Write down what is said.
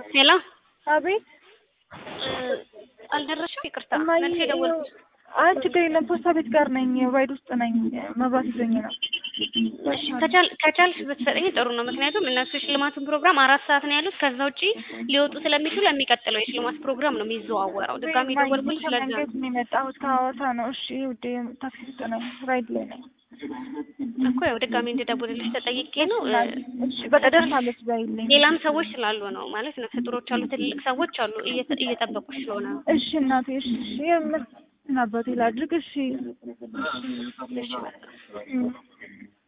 ሄሎ አቤት አልደረሽም? ይቅርታ እማዬ መልስ የደወልኩት አይ ችግር የለም ፖስታ ቤት ጋር ነኝ ራይድ ውስጥ ነኝ መብራት ይዞኝ ነው እሺ ከቻል ከቻልሽ ብትሰጠኝ ጥሩ ነው። ምክንያቱም እነሱ የሽልማቱን ፕሮግራም አራት ሰዓት ነው ያሉት። ከዛ ውጪ ሊወጡ ስለሚችሉ የሚቀጥለው የሽልማት ፕሮግራም ነው የሚዘዋወረው። ድጋሚ ደወልኩልሽ ለዛ ነው። ከመንገድ ነው የመጣሁት ከሐዋሳ ነው እሺ ውዴ ታክሲ ውስጥ ነኝ ራይድ ላይ ነኝ እኮ ያው ድጋሚ እንድደውልልሽ ተጠይቄ ነው። እ፣ እሺ በቃ ደርሳለች በይልኝ ሌላም ሰዎች ስላሉ ነው ማለት ነፍሰ ጡሮች አሉ፣ ትልልቅ ሰዎች አሉ እየተ- እየጠበቁሽ ስለሆነ ነው። እሺ እናቴ እሺ እሺ የምር ምን አባቴ ላድርግ እሺ እሺ በቃ እም።